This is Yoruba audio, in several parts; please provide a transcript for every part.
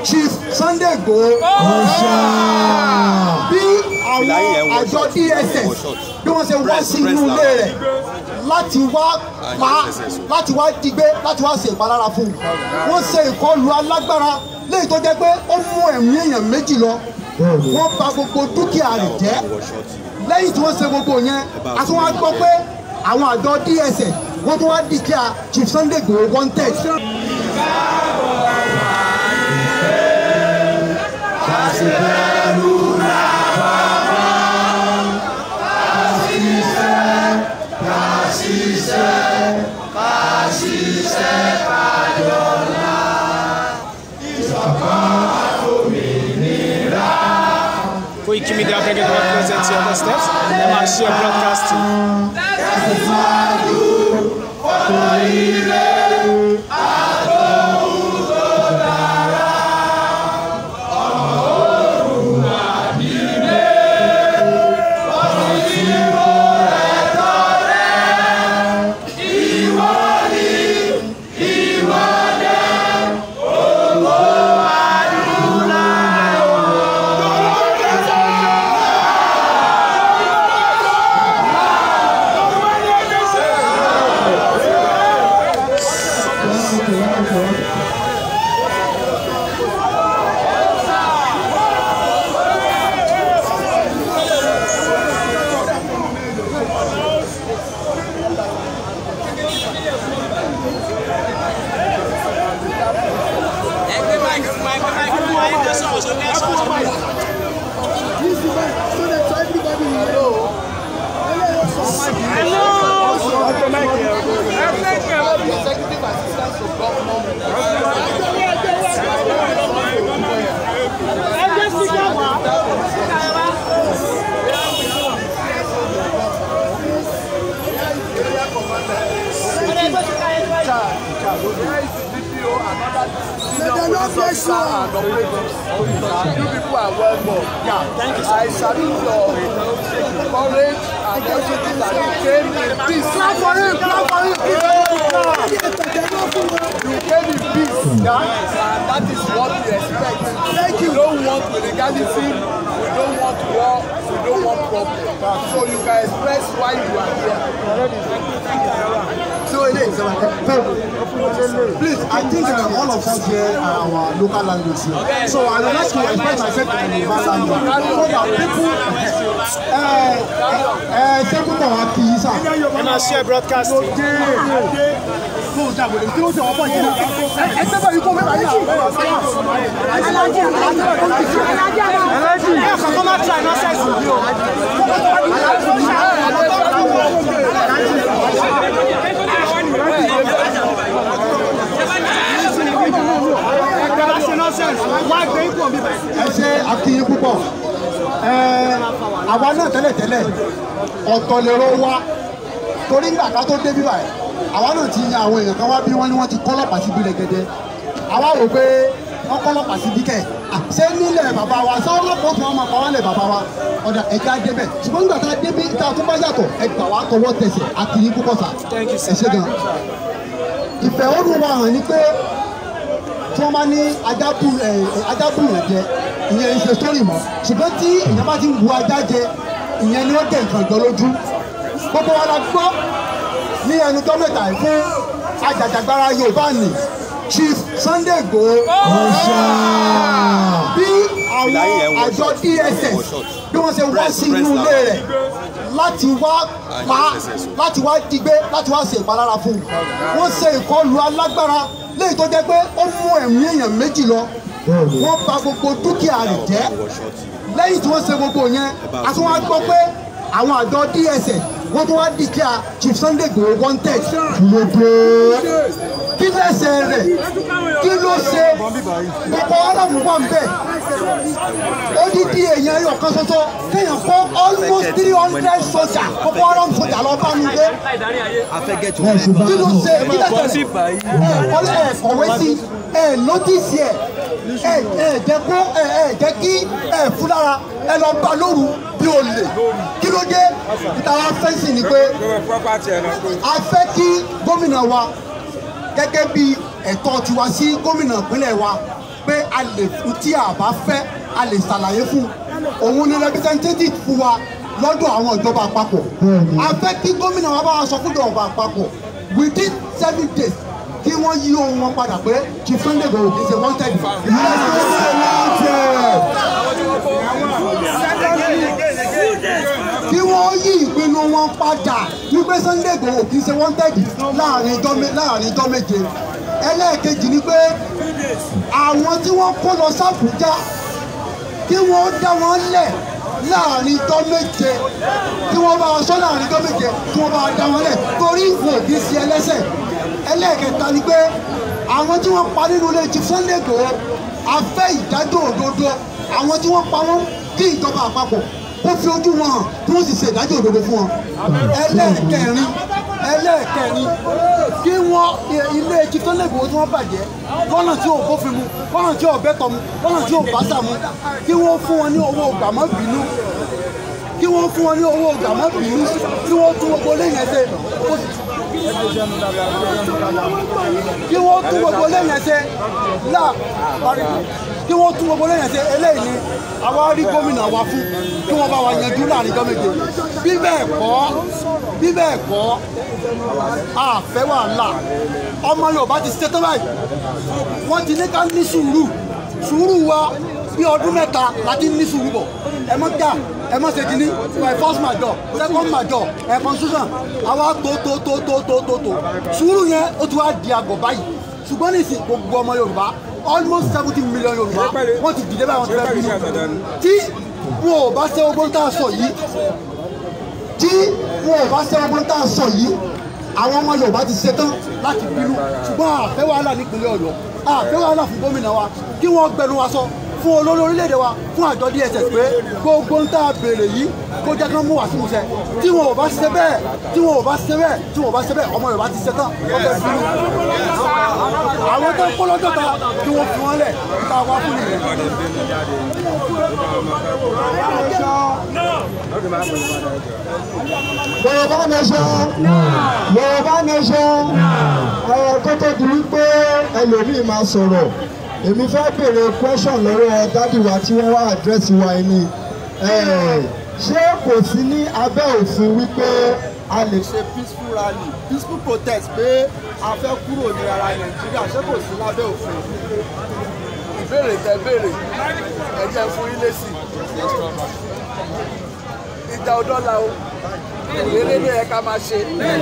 Chief Sunday Igboho bí àwọn àjọ DSS bí wọ́n ṣe wá sí inú ilé rẹ̀ láti wá pa láti wá digbé láti wá ṣe ìpalára fún un wọ́n ṣe ìkọlù alágbára léyìí tó jẹ́ pé ó mú ẹ̀mí èèyàn méjì lọ wọ́n bà gbogbo dúkìá rẹ̀ jẹ́ lẹ́yìn tí wọ́n ṣe gbogbo yẹn a tún wá gbọ́ pé àwọn àjọ DSS wọ́n tún wá dìkíà Chief Sunday Igboho wanted. Koiki Media bringing God present to your steps. Ẹ máa share broadcasting. You people are well known. Thank you. I salute your courage and everything that you came in peace. Clap for him, clap for him. You came in peace, yeah? and that is what we expect. Thank you. We don't want illegality, we don't want war, we don't want problem. So you can express why you are here. So it is. Please, I think uh, all of us here are our local language here. So I would like to express myself in the Yoruba language so that people ẹ ẹ ṣé púpọ̀ wá kì í sà. Ẹ máa share broadcasting. Ẹ kàn kọ́ máa try nonsense yìí o. Ẹ bá ṣe nonsense, wá gbé ipò mi báyìí. ẹ ṣe akínyín púpọ̀ ẹ àwa náà tẹ́lẹ̀tẹ́lẹ̀ ọ̀tọ̀ lèrò wa torí ńgbà ká tó dé bí báyìí àwa náà ti yan àwọn èèyàn kan wá bí wọ́n ní wọ́n ti kọ́lọ́pàá síbi rẹ̀gẹ̀dẹ̀ àwa rò pé wọ́n kọ́lọ́pàá síbi kẹ̀ à, ṣé nílẹ̀ bàbá wa ṣé ọlọ́pàá tí wọ́n máa pa wọ́n lẹ̀ bàbá wa ọ̀dà ẹ̀jẹ̀ á débẹ̀ ṣùgbọ́n nígbà tá a débí tá a tún bá yàtọ̀ ẹgbà wa tọwọ́ tẹsẹ̀ akínyín púpọ̀ sà Thank you, sir. ẹ ṣe gan ìfẹ̀hónú wa hàn ní pé tí wọ́n bá ní ajábù ẹ̀ ajábù rẹ̀ jẹ ìyẹn ń ṣe sórí mọ́ ṣùgbọ́n tí èèyàn bá ti ń bu ajá jẹ ìyẹn ni ó dé nǹkan jọ lójú gbogbo wa la gbọ́ ní ẹnu gọ́mẹ̀tà yìí fún ajàjàgbara Yorùbá ni Chief Sunday Igboho bí àwọn àjọ DSS bí wọ́n ṣe wá sí inú ilé rẹ̀ láti wá pa láti wá digbé láti wá ṣe ìpalára fún un wọ́n ṣe ìkọlù alágbára léyìí tó jẹ́ pé ó mú ẹ̀mí èèyàn méjì lọ wọ́n bà gbogbo dúkìá rẹ̀ jẹ́ lẹ́yìn tí wọ́n ṣe gbogbo yẹn a tún wá gbọ́ pé àwọn àjọ DSS wọ́n tún wá dìkíà Chief Sunday Igboho wanted lóde kí lẹ́sẹ̀ rẹ̀ kí ló ṣe Boko Haram wà ń bẹ̀ odidi èèyàn ẹyọ kan ṣoṣo kéèyàn kó almost three hundred soja Boko Haram soja lọ bá mi gbé kí ló ṣe kí lẹ́sẹ̀ rẹ̀ ẹ̀ kọ́lé ẹ̀ kọ̀wé sí ẹ̀ nọ́tìsì ẹ̀ ẹ̀ ẹ̀ jẹ́ kó ẹ̀ ẹ̀ jẹ́ kí ẹ̀ fúlára ẹ̀ lọ bá lóru bí o lè kí ló dé ìtara fẹ́ǹsì ni pé a fẹ́ kí gómìnà wa gẹ́gẹ́ bí ẹ̀tọ́ tiwa sí gómìnà ìpínlẹ̀ wa pé a lè fún tí a bá fẹ́ a lè ṣàlàyé fún òun ni representative fún wa lọ́dọ̀ àwọn ìjọba àpapọ̀ a fẹ́ kí gómìnà wa bá wa sọ fún ìjọba àpapọ̀ within seven days kí wọ́n yí ohun wọn padà pé chief sunday gbòòrò kì í ṣe wanted. kí wọ́n yí ìpinnu wọn padà wípé sunday gbòòrò kì í ṣe wanted láàrin ijọ́ mé- láàrin ijọ́ méje ẹlẹ́ẹ̀kejì ni pé àwọn tí wọ́n kó lọ sàbújá kí wọ́n dá wọn lẹ̀ láàrin ijọ́ méje kí wọ́n bá wọn sọ láàrin ijọ́ méje kí wọ́n bá wọn dá wọn lẹ̀ torí wọn ò kì í ṣe ẹlẹ́sẹ̀ ẹlẹ́ẹ̀kẹta ni pé àwọn tí wọ́n pa nínú ilé ti Sunday Igboho a fẹ́ ìdájọ́ òdodo àwọn tí wọ́n pa wọ́n kí ìjọba àpapọ̀ kó fi ojú wọn hàn kí wọ́n sì ṣe ìdájọ́ òdodo fún wọn ẹlẹ́ẹ̀kẹrin ẹlẹ́ẹ̀kẹrin kí wọ́n ilé ti Sunday Igboho tí wọ́n bàjẹ́ lọ́nà tí ò bófin mu lọ́nà tí ò bẹ́tọ̀ mu lọ́nà tí ò báṣà mu kí wọ́n fún wọn ní owó gbàmọ́ bínú kí wọ́n fún wọn ní owó gbàmọ́ bínú kí wọ́n tún gbogbo lẹ́yìn ẹsẹ̀ kí wọ́n tún gbogbo lẹ́yìn ẹsẹ̀ là kí wọ́n tún gbogbo lẹ́yìn ẹsẹ̀ eléyìí ni àwa rí gómìnà wa fún kí wọ́n bá wa yanjú láàrin ọjọ́ méje bí bẹ́ẹ̀ kọ́ bí bẹ́ẹ̀ kọ́ àfẹ́ wàhálà ọmọ Yorùbá ti ṣetán báyìí wọ́n ti ní ká ní sùúrù sùúrù wa bí ọdún mẹ́ta láti ní sùúrù bọ̀ ẹ mọ́ jà ẹ mọ́ ṣe kínní my first major second major ẹ constitution àwa tó tó tó tó tó tó tó sùúrù yẹn ó ti wá di àgọ̀ báyìí ṣùgbọ́n nísìn gbogbo ọmọ Yorùbá almost seventy million Yorùbá wọ́n ti dìde báyìí wọ́n ti fẹ́ bínú tí wọn ò bá ṣe ogbón tá a sọ yìí tí wọn ò bá ṣe ogbón tá a sọ yìí àwọn ọmọ Yorùbá ti ṣetán láti bínú ṣùgbọ́n àfẹ́ wàhálà nípínlẹ̀ Ọ̀yọ́ àfẹ́ wàhálà fún gómìnà wa kí wọ́n gbẹnu wa sọ fún olórí orílẹ̀-èdè wa fún àjọ DSS pé gbogbo ń tá a béèrè yìí kó jẹ́ kí wọ́n mú wá sí musẹ̀ tí wọn ò bá ṣe bẹ́ẹ̀ tí wọn ò bá ṣe bẹ́ẹ̀ tí wọn ò bá ṣe bẹ́ẹ̀ ọmọ Yorùbá ti ṣetán wọ́n fẹ́ bínú àwọn tó ń kó lọ́jọ́ ta kí wọ́n fi wọ́n lẹ̀ ká wá fún nìyẹn. Yorùbá nation Yorùbá nation ọ̀rọ̀ tó tó di wípé ẹlòmíì máa sọ̀rọ̀ èmi fẹ́ béèrè question lọ́wọ́ dádì wa tí wọ́n wá àdírẹ́sì wa ẹni ṣé kò sí ní abẹ́ òfin wípé a lè ṣe peaceful rally peaceful protest pé a fẹ́ kúrò ní ara Nàìjíríà ṣé kò sí lábẹ́ òfin. ìbéèrè tẹ béèrè ẹ jẹ́ fún yín lésì ìjà ọdọ́là o ìrere ló yẹ ká máa ṣe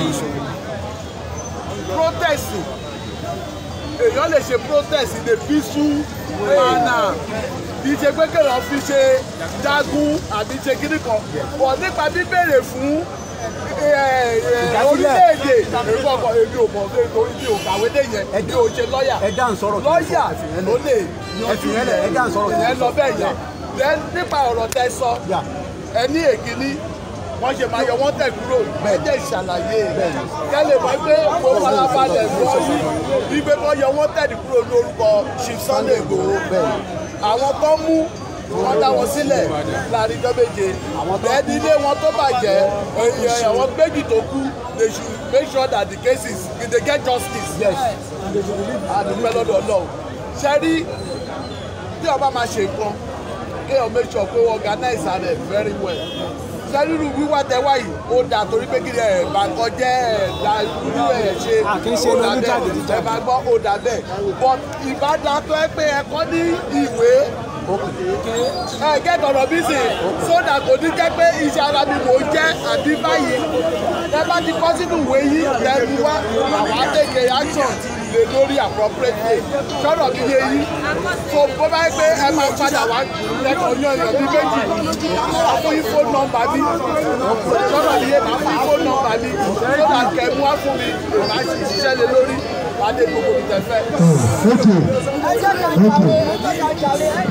protest èèyàn lè ṣe protest in a peaceful manner kì í ṣe pé kéèyàn fi ṣe jagun àbí ṣe kíní kan bọ̀ nípa bíbèrè fún orílẹ̀-èdè èmi ọkọ̀ èmi ò mọ̀ pé torí mi ò kàwé dé yẹn èmi ò ṣe lọ́ọ̀yà ẹ dá ń sọ̀rọ̀ lọ́ọ̀yà ló lè ẹ fi yẹn lẹ̀ ẹ dá ń sọ̀rọ̀ ìyẹn lọ bẹ́ẹ̀ yẹn then nípa ọ̀rọ̀ tẹ sọ Yeah. ẹ ní èkíní wọ́n ṣe máa yọ wọ́n tẹ̀ kúrò ẹ jẹ́ ìṣàlàyé kẹ́lẹ̀ mọ́ pé mo farabalẹ̀ gbọ́ yìí wípé wọ́n yọ wọ́n tẹ̀ kúrò ní orúkọ Chief Sunday Igboho àwọn tó mú wọ́n dá wọn sílẹ̀ láàrin ọjọ́ méje bẹ́ẹ̀ni ilé wọn tó bàjẹ́ èèyàn àwọn méjì tó kú they should make sure that the cases they get justice. yes àdúpẹ́ lọ́dọ̀ Ọlọ́run ṣe rí tí ọba máa ṣe nǹkan kéèyàn make sure pé wọ́n organize rẹ̀ very well sẹ́rírù wíwá tẹ wáyé ó dà torí pé kí ẹ̀ bá kọjá ẹ̀ dá irú ẹ̀ ṣe À, kì í ṣe ó dà lóní bẹ́ẹ̀ jàgídíjàgan. ẹ̀ bá gbọ́ ó dà bẹ́ẹ̀ but ìbádá tó ẹ pé ẹ kọ́ ní ìwé ẹ gẹ́gẹ́ ọ̀rọ̀ bí sè sódà kò ní jẹ́ pé iṣẹ́ ara mi mò ń jẹ́ àbí báyìí ẹ bá ti kọ́ sínú ìwé yìí lẹ́nu wá àwọn àtẹ̀kẹ́ action lè lórí appropriate sọ̀rọ̀ mi yé yí so bó bá yẹ pé ẹ máa padà wá lẹ́kọ̀ọ́ yan èèyàn bí méjì máa fún yín fóònù nọ́mbà mi sọ̀rọ̀ mi yé máa fún yín fóònù nọ́mbà mi so that kẹ́ mú wá fún mi màá sì ṣiṣẹ́ lé lórí màá dé gbogbo mi tẹ̀ fẹ́. Thank you. Thank you.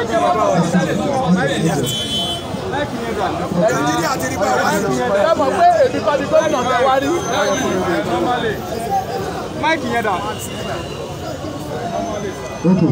ẹ mọ̀ pé èmi kọ́ ni gómìnà tẹ wá rí. máìkì yẹn dà. Okay.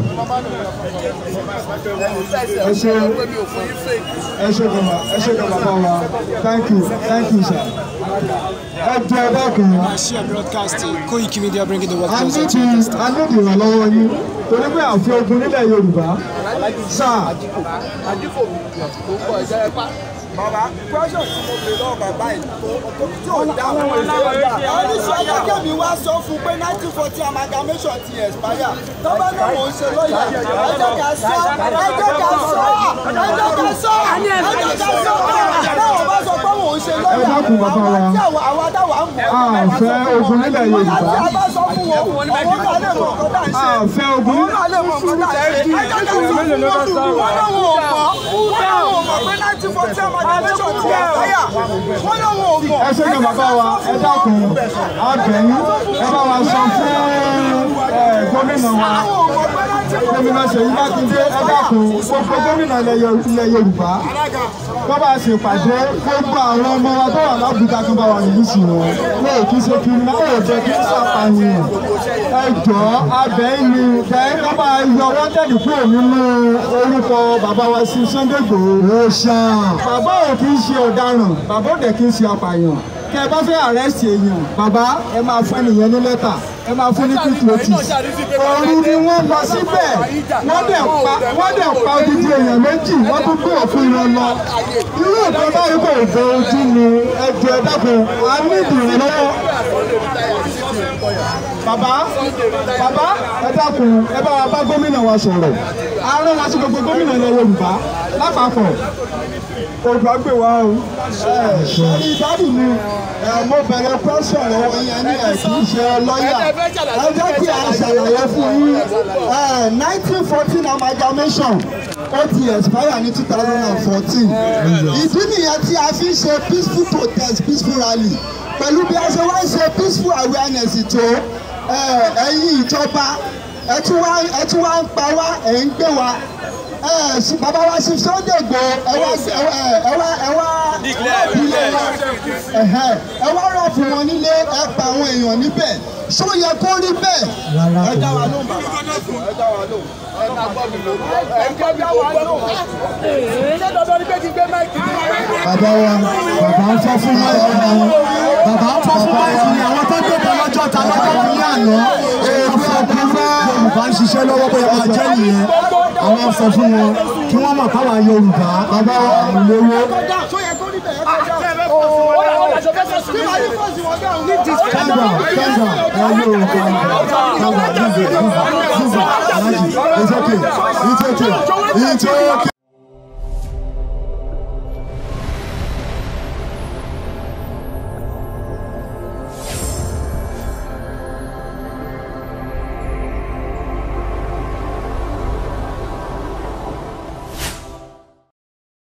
ẹ ṣe ẹ ṣe gbọmọ ẹ ṣe gbọmọ bá wa thank you thank you sir. ẹ jẹ́ ẹ dákun. Share broadcast. Koiki Media bringing the world a closer ní to ti your doorstep. a ní ti ìrànlọ́wọ́ yín torí pé àfi ogun nílẹ̀ Yorùbá sáà àdìfò tó ń bọ̀ ìjẹ́ ẹ̀pá. bàbá question tí mo bèrè lọ́wọ́ bàbá yìí tí ò dáhùn ẹni sọ gẹ́gẹ́ mi wá sọ fún pé nineteen forty amalgamation ti expire tọ́ba náà mò ń ṣe lọ́yà ẹjọ́ ká sọ ẹjọ́ ká sọ ẹjọ́ ká sọ ẹjọ́ ká sọ táwọn bá sọ pé mò ń ṣe lọ́yà Ẹ dákun bàbá wa. àwọn tí àwọn àwọn táwa ń bọ̀ a fẹ́ ogun nílẹ̀ Yorùbá láti a bá sọ fún wọn àwọn náà lè mọ̀ nǹkan tá à ń ṣe a fẹ́ ogun àwọn náà lè mọ̀ nǹkan tá à ń ṣe ẹjọ́ ká sọ fún wọn wọn náà wọn ò mọ̀ wọn náà wọn ò mọ̀ pé nineteen forty amalgamation ti expire wọn náà wọn ò mọ̀ ẹ ṣe ní bàbá wa ẹ dákun abẹ́yìn ẹ bá wa sọ fún ẹ, gómìnà wa gómìnà Ṣèyí Mákindé ẹ dákun gbogbo gómìnà ilẹ̀ Yo- ilẹ̀ Yorùbá wọ́n bá ṣe pàdé gbogbo àwọn ọmọ wa tó wà lábùjá tó bá wà nílùú sí wọn wọn ò kí ṣe kí n náà ò jẹ́ kí n ṣàpàyàn ẹ jọ abẹ́yìn ni bẹ́ẹ̀ wọ́n bá yọ wọ́n tẹ̀lé kúrò nínú orúkọ bàbá wa sí Sunday Igboho. ó ṣàn. bàbá ò kí ń ṣe ọ̀daràn bàbá ò dẹ̀ kí ń ṣe apààyàn kẹ ẹ bá fẹ́ arrest èèyàn bàbá ẹ máa fún ẹnìyẹn ní lẹ́tà ẹ máa fún ní quick notice òru ni wọ́n lọ síbẹ̀ wọ́n dẹ̀ pa wọ́n dẹ̀ pa odidi èèyàn méjì wọ́n tún gbé òfin ìran lọ irú ìkan báyìí kò gbé ojú ni ẹjọ́ ẹ dákun a ní ìdìrànlọ́wọ́ bàbá bàbá ẹ dákun ẹ bá wa bá gómìnà wa sọ̀rọ̀ a rán wa sí gbogbo gómìnà ilẹ̀ Yorùbá lápapọ̀ olùkọ́ gbé wa o. sọ́ni ìdádì mi mo bẹ̀rẹ̀ pẹ́sẹ̀ lọ́wọ́ yẹn ní ẹ̀ kì í ṣe lọ́ọ̀yà ẹ jẹ́ kí a ṣàlàyé fún yín nineteen fourteen amalgamation ó ti expire ní two thousand and fourteen ìdí nìyẹn tí a fi ń ṣe peaceful protest peaceful rally pẹ̀lú bí a ṣe wá ń ṣe peaceful awareness tó ẹ̀yin ìjọba ẹ tún wá ẹ tún wá ń pa wá ẹ̀ ń gbé wa ẹ sí bàbá wa sí Sunday Igboho ẹ wá ẹ wá ẹ wá ẹ wá rọ́ọ̀bù ilé wọn ẹ̀hẹ́, ẹ wá rọ́ọ̀bù wọn nílé ẹ pa àwọn èèyàn níbẹ̀ ṣó yẹ kó rí bẹ́ẹ̀ ẹ dá wa lóhùn bàbá ẹ dá wa lóhùn. ẹ máa gbọ́ mi lórí ẹ gbọ́ mi lórí ṣé dandan ni pé kí n gbé máìkì ní bàbá wa bàbá ń fọ́ fún máìkì ni bàbá ń fọ́ fún máìkì ni àwọn tó gbé lọ́jọ́ ta lọ́jọ́ ní àná èèbù ọkùnrin Yorùbá ń ṣiṣẹ́ lọ́wọ́ bóyá máa jẹ́ nìyẹn àwọn sọ fún wọn kí wọ́n mọ̀ káwa Yorùbá bàbá wa àwọn olówó. ṣó yẹ kó rí bẹ́ẹ̀ ẹ kọjá kí wàá ní fọ́ọ̀sì wọn dáhùn ní disco. Calm down, calm down. Uh, no, calm down. Calm down. Move it, move it, move it. Alaji, It's okay. It's okay. It's okay.